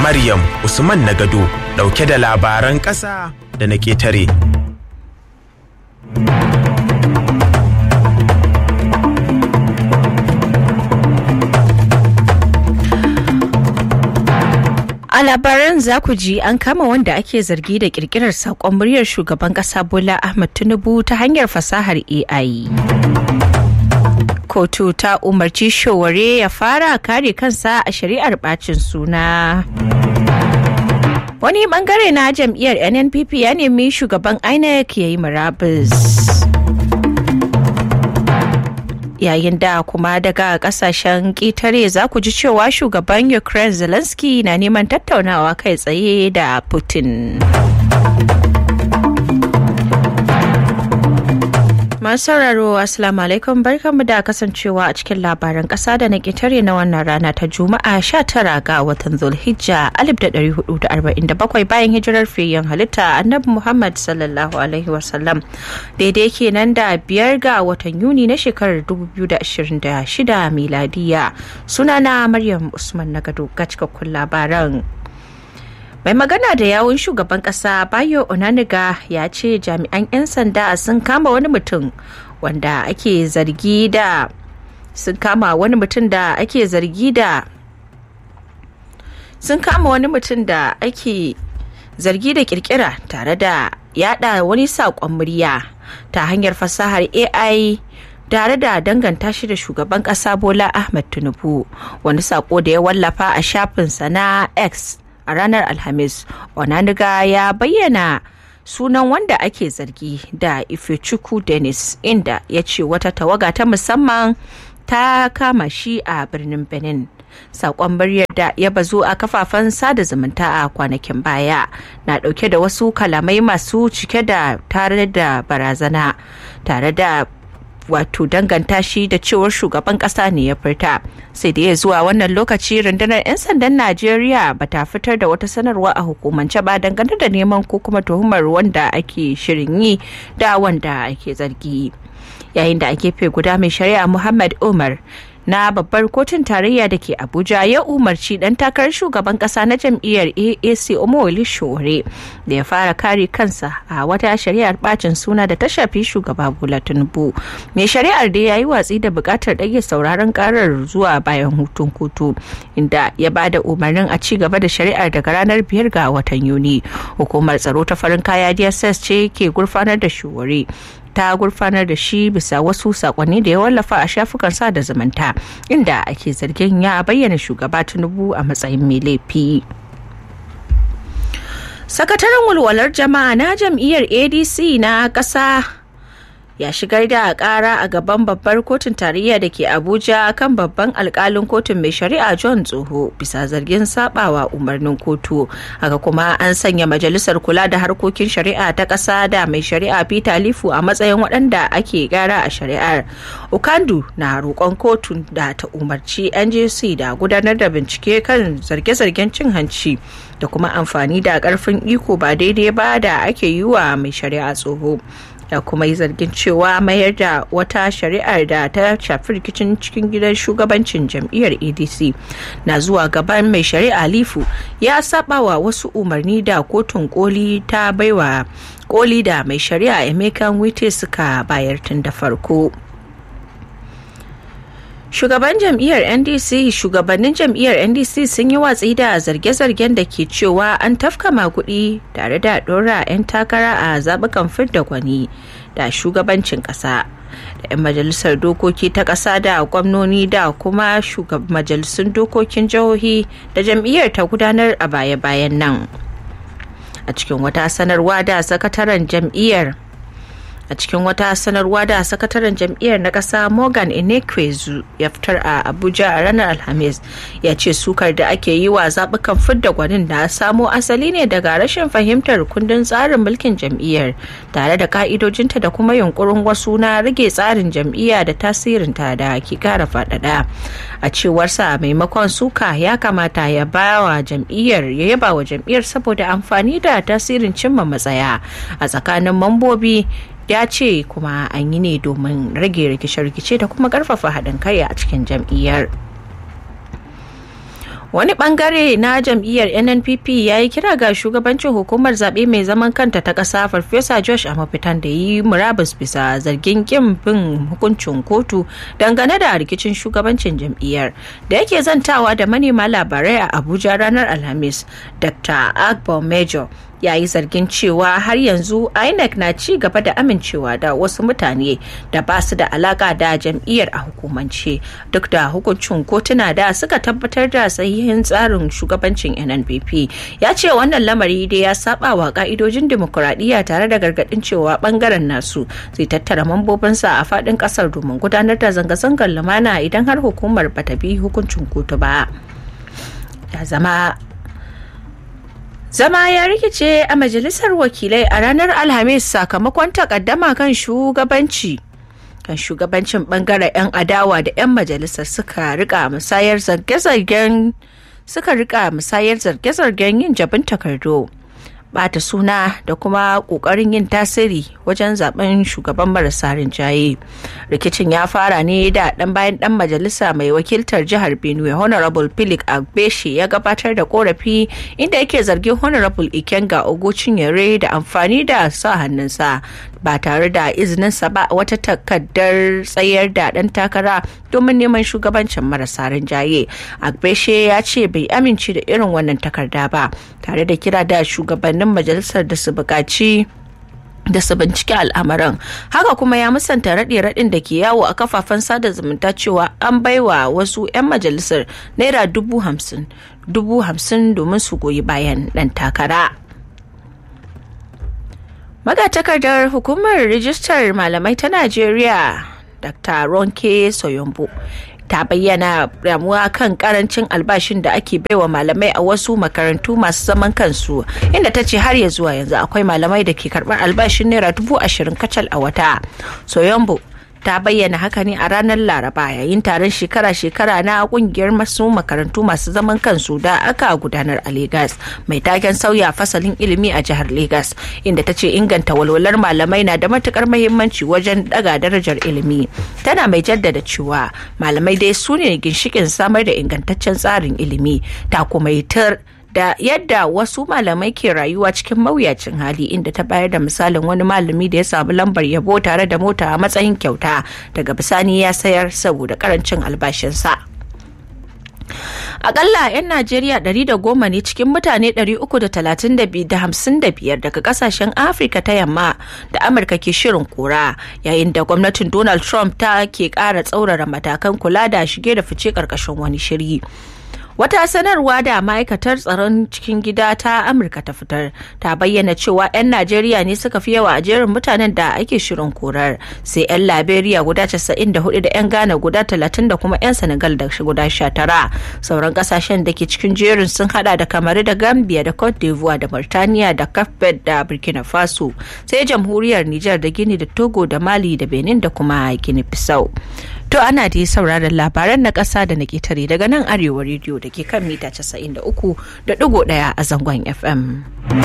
Maryam Usman Nagado ɗauke da labaran ƙasa da na ƙetare. A labaran za ku ji an kama wanda ake zargi da kirkirar saƙon muryar shugaban ƙasa Bola Ahmed Tinubu ta hanyar fasahar AI. Kotu ta umarci Showare ya fara kare kansa a shari'ar bacin suna. Wani bangare na jam'iyyar NNPP ya nemi shugaban INEC ya yi murabus. yayin da kuma daga kasashen ƙetare za ku ji cewa shugaban ukraine zelensky na neman tattaunawa kai tsaye da putin masu sauraro assalamu alaikum barkanmu da kasancewa a cikin labaran kasa da na ƙetare na wannan rana ta juma'a 19 ga watan zulhijja 1447 bayan hijirar fiyen halitta annabi muhammad sallallahu alaihi wasallam daidai kenan da biyar ga watan yuni na shekarar 2026 miladiya sunana maryam usman na gado ga cikakkun labaran mai magana da yawun shugaban kasa bayo onaniga ya ce jami'an 'yan sanda sun kama wani mutum wanda ake zargi da sun kama wani mutum da ake zargi da sun kama wani mutum da ake zargi da kirkira tare da yada wani saƙon murya ta hanyar fasahar ai tare da danganta shi da shugaban kasa bola ahmed tinubu wani sako da ya wallafa a shafinsa na x a ranar alhamis onaniga ya bayyana sunan wanda ake zargi da ifechukwu dennis inda ya ce wata tawaga ta musamman ta kama shi a birnin benin sakon muryar da ya bazu a kafafen sada zumunta a kwanakin baya na dauke da wasu kalamai masu cike da tare da barazana tare da wato danganta shi da cewar shugaban kasa ne ya furta sai da ya zuwa wannan lokaci rundunar 'yan sandan najeriya ba ta fitar da wata sanarwa a hukumance ba dangane da neman ko kuma tuhumar wanda ake shirin yi da wanda ake zargi yayin da ake fe guda mai shari'a muhammad umar na babbar kotun tarayya da ke abuja ya umarci dan takarar shugaban kasa na jam'iyyar aac omowoli shore da ya fara kare kansa a wata shari'ar bacin suna da ta shafi shugaba bola tinubu mai shari'ar da ya yi watsi da bukatar ɗage sauraron karar zuwa bayan hutun kotu inda ya ba da umarnin a ci gaba da shari'ar daga ranar biyar ga watan yuni hukumar tsaro ta farin kaya dss ce ke gurfanar da shore ta gurfanar da shi bisa wasu sakonni da ya wallafa a shafukan sada zumunta inda ake zargin ya bayyana shugaba tinubu a matsayin mai laifi sakataren walwalar jama'a na jam'iyyar adc na ƙasa ya shigar da kara a gaban babbar kotun tarayya da ke abuja kan babban alkalin kotun mai shari'a john tsoho bisa zargin sabawa umarnin kotu haka kuma an sanya majalisar kula da harkokin shari'a ta ƙasa da mai shari'a peter lifu a matsayin waɗanda ake gara a shari'ar ukandu na roƙon kotun da ta umarci njc da gudanar da bincike kan zarge-zargen cin hanci da kuma amfani da ƙarfin iko ba daidai ba da ake yi wa mai shari'a tsoho da kuma yi zargin cewa mayar da wata shari'ar da ta shafi rikicin cikin gidan shugabancin jam'iyyar adc na zuwa gaban mai shari'a lifu ya saba wa wasu umarni da kotun koli ta baiwa koli da mai shari'a emeka wite suka bayar tun da farko shugaban jam'iyyar ndc shugabannin jam'iyyar ndc sun yi watsi da zarge-zargen da ke cewa an tafka makudi tare da dora 'yan takara a zabukan fidda gwani da shugabancin kasa da 'yan majalisar dokoki ta kasa da gwamnoni da kuma majalisun dokokin jihohi da jam'iyyar ta gudanar a baya-bayan nan a cikin wata sanarwa da sakataren jam'iyyar a cikin wata sanarwa da sakataren jam'iyyar na ƙasa morgan inekwezu ya fitar a abuja a ranar alhamis ya ce sukar da ake yi wa zaɓukan fidda gwanin da samo asali ne daga rashin fahimtar kundin tsarin mulkin jam'iyyar tare da ka'idojinta da kuma yunkurin wasu na rage tsarin jam'iyya da tasirinta da ke kara faɗaɗa a cewarsa maimakon suka ya kamata ya ba wa jam'iyyar ya yaba wa jam'iyyar saboda amfani da tasirin cimma matsaya a tsakanin mambobi ya ce kuma an yi ne domin rage rikice-rikice da kuma karfafa haɗin kai a cikin jam'iyyar wani bangare na jam'iyyar nnpp ya yi kira ga shugabancin hukumar zaɓe mai zaman kanta ta ƙasa farfesa josh a mafitan da yi murabus bisa zargin kin bin hukuncin kotu dangane da rikicin shugabancin jam'iyyar da yake zantawa da manema labarai a abuja ranar alhamis dr agbo major ya yi zargin cewa har yanzu inec na ci gaba da amincewa da wasu mutane da ba su da alaka da jam'iyyar a hukumance duk da hukuncin kotuna da suka tabbatar da sahihin tsarin shugabancin nnpp ya ce wannan lamari dai ya saba wa ka'idojin dimokuraɗiyya tare da gargaɗin cewa bangaren nasu zai tattara mambobinsa a faɗin ƙasar domin gudanar da zanga-zangar lumana idan har hukumar bata bi hukuncin kotu ba ya zama Zama ya rikice a majalisar wakilai a ranar Alhamis sakamakon takaddama kan shugabanci. Kan shugabancin bangaren 'yan adawa da 'yan majalisar suka rika musayar zarge-zargen suka rika musayar zarge-zargen yin jabin takardu. bata suna da kuma kokarin yin tasiri wajen zaben shugaban marasa rinjaye rikicin ya fara ne da dan bayan dan majalisa mai wakiltar jihar benue honorable philip agbeshi ya gabatar da korafi inda yake zargin honorable ikenga ogochinyere da amfani da sa hannunsa ba tare da izininsa ba wata takardar tsayar da dan takara domin neman shugabancin marasa rinjaye agbeshe ya ce bai amince da irin wannan takarda ba tare da kira da shugabannin majalisar da su buƙaci da su bincike al'amarin haka kuma ya musanta raɗe-raɗin da ke yawo a kafafen sada zumunta cewa an baiwa wasu 'yan majalisar naira dubu hamsin dubu hamsin domin su goyi bayan ɗan takara magatakardar hukumar rijistar malamai ta najeriya dr ronke soyombo ta bayyana damuwa kan karancin albashin da ake baiwa malamai a wasu makarantu masu zaman kansu inda ta ce har ya zuwa yanzu akwai malamai da ke karbar albashin naira dubu ashirin kacal a wata soyombo ta bayyana haka ne a ranar laraba yayin taron shekara-shekara na kungiyar masu makarantu masu zaman kansu da aka gudanar a Legas mai taken sauya fasalin ilimi a jihar Legas inda ta ce inganta walwalar malamai na da matukar mahimmanci wajen daga darajar ilimi tana mai jaddada cewa malamai dai su ne ginshikin samar da ingantaccen tsarin ilimi ta kuma yi da yadda wasu malamai ke rayuwa cikin mawuyacin hali inda ta bayar da misalin wani malami da ya samu lambar yabo tare da mota a matsayin kyauta daga bisani ya sayar saboda karancin albashinsa. Akalla 'yan Najeriya 110 ne cikin mutane 355 daga kasashen Afirka ta yamma da Amurka ke shirin kora yayin da gwamnatin Donald Trump ta ke ƙara tsaurara matakan kula da shige da fice ƙarƙashin wani shiri. Wata sanarwa da ma'aikatar tsaron cikin gida ta Amurka ta fitar ta bayyana cewa 'yan Najeriya ne suka fi yawa a jerin mutanen da ake shirin korar sai 'yan Liberia guda 94 da 'yan Ghana guda 30 da kuma 'yan Senegal da guda 19. Sauran kasashen da ke cikin jerin sun hada da Kamaru da Gambia da Cote d'Ivoire da Mauritania da Cape da Burkina Faso sai jamhuriyar Nijar da Gini da Togo da Mali da Benin da kuma Guinea Bissau. To ana dai sauraron labaran na ƙasa da na ƙetare daga nan arewa rediyo da ke kan mita 93.1 a zangon FM.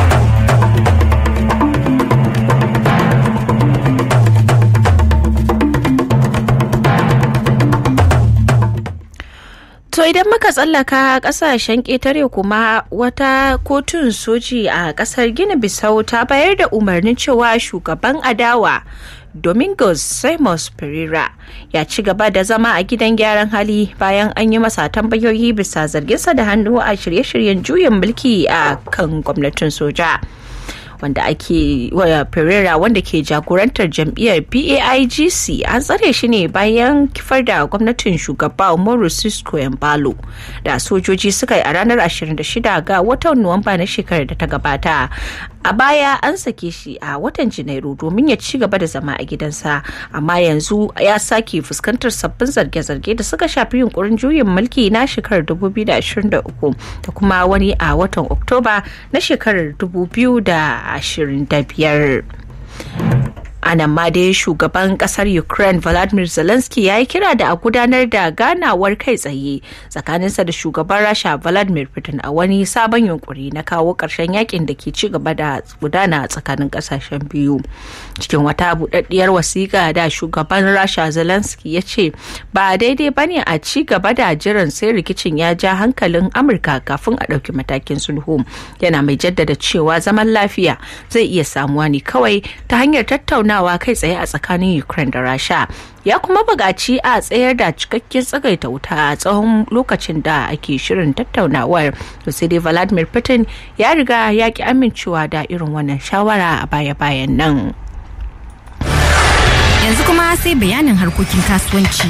To idan muka tsallaka kasashen ƙetare kuma wata kotun soji a ƙasar Gini Bisau ta bayar da umarnin cewa shugaban adawa Domingos Simos Pereira ya ci gaba da zama a gidan gyaran hali bayan an yi masa tambayoyi bisa zarginsa da hannu a shirye-shiryen juyin mulki a kan gwamnatin soja. wanda ake waya Pereira wanda ke jagorantar jam'iyyar PAIGC an tsare shi ne bayan kifar da gwamnatin shugaba Umaru Sisko Embalo da sojoji suka yi a ranar 26 ga watan Nuwamba na shekarar da ta gabata. A baya an sake shi a watan Janairu domin ya ci gaba da zama a gidansa amma yanzu ya sake fuskantar sabbin zarge-zarge da suka shafi yunkurin juyin mulki na shekarar 2023 da kuma wani a watan Oktoba na shekarar 2000 25. a nan ma dai shugaban kasar ukraine vladimir zelensky ya yi kira da a gudanar da ganawar kai tsaye tsakaninsa da shugaban rasha vladimir putin a wani sabon yunkuri na kawo ƙarshen yakin da ke ci gaba da gudana tsakanin ƙasashen biyu cikin wata buɗaɗɗiyar wasiƙa da shugaban rasha zelensky ya ce ba daidai ba ne a ci gaba da jiran sai rikicin ya ja hankalin amurka kafin a ɗauki matakin sulhu yana mai jaddada cewa zaman lafiya zai iya samuwa ne kawai ta hanyar tattaunawa kai tsaye a tsakanin ukraine da rasha ya kuma bugaci a tsayar da cikakken tsagaita wuta a tsawon lokacin da ake shirin tattaunawar sai dai vladimir putin ya riga ya ki amincewa da irin wannan shawara a baya-bayan nan yanzu kuma sai bayanin harkokin kasuwanci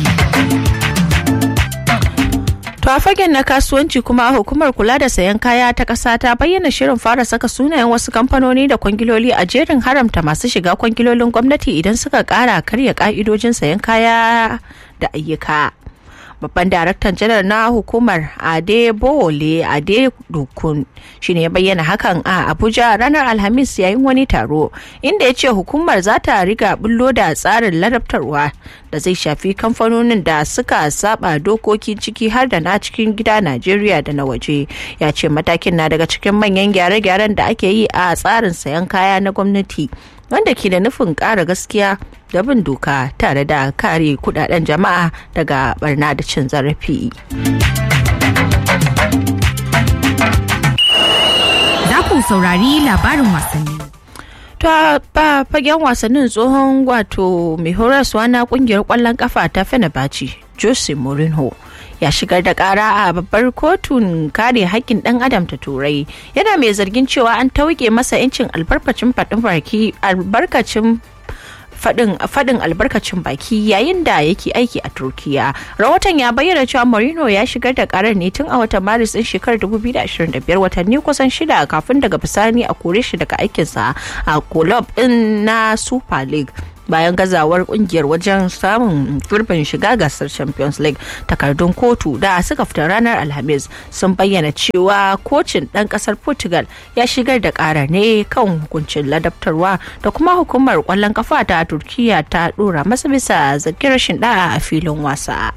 To a fagen na kasuwanci kuma hukumar kula da sayan kaya ta ƙasa ta bayyana shirin fara saka sunayen wasu kamfanoni da kwangiloli a jerin haramta masu shiga kwangilolin gwamnati idan suka ƙara karya ƙa'idojin sayan kaya da ayyuka. babban daraktan janar na hukumar ade bole ade dukun shine ya bayyana hakan a abuja ranar alhamis yayin wani taro inda ya ce hukumar za ta riga bullo da tsarin ladabtarwa da zai shafi kamfanonin da suka saba dokokin ciki har da na cikin gida najeriya da na waje ya ce matakin na daga cikin manyan gyare-gyaren da ake yi a tsarin sayan kaya na gwamnati wanda ke da nufin ƙara gaskiya da bin doka tare da kare kudaden jama'a daga barna da cin zarafi. Za ku saurari labarin wasanni. ta ba fagen wasannin tsohon wato mai horaswa na kungiyar kwallon kafa ta fenerbahce jose mourinho ya shigar da kara a babbar kotun kare haƙƙin ɗan adam ta turai yana mai zargin cewa an tauke masa 'yancin albarkacin faɗin baki albarkacin faɗin albarkacin baki yayin da yake aiki a turkiya rahoton ya bayyana cewa marino ya shigar da karar ne tun a watan maris din shekarar 2025 watanni kusan shida kafin daga bisani a kore shi daga aikinsa a kulob din na super league bayan gazawar kungiyar wajen samun gurbin shiga gasar champions league takardun kotu da suka fita ranar alhamis sun bayyana cewa kocin ɗan ƙasar portugal ya shigar da ƙara ne kan hukuncin ladabtarwa da kuma hukumar ƙwallon kafa ta turkiya ta ɗora masa bisa zargin rashin ɗa'a a filin wasa.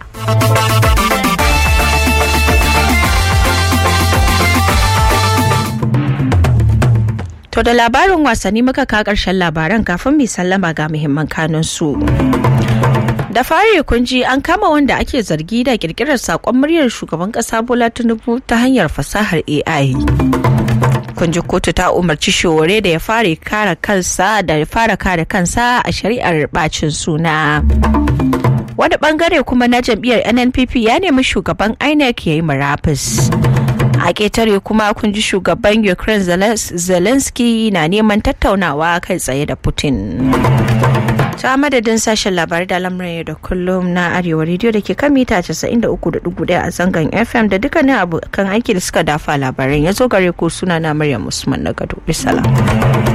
To da labarin wasanni muka ka ƙarshen labaran kafin mai sallama ga muhimman kanunsu. Da fari kun ji an kama wanda ake zargi da kirkirar saƙon muryar shugaban ƙasa Bola Tinubu ta hanyar fasahar AI. Kun ji kotu ta umarci shore da ya fara kare kansa da ya fara kare kansa a shari'ar bacin suna. Wani bangare kuma na jam'iyyar NNPP ya nemi shugaban INEC ya yi murabus. a ƙetare kuma kun ji shugaban ukraine zelensky na neman tattaunawa kai tsaye da putin ta madadin sashen labarai da lamarin da kullum na arewa rediyo da ke kan mita 93.1 a zangon fm da dukkanin abokan aiki da suka dafa labaran ya zo gare ku suna na maryam usman na gado bisalam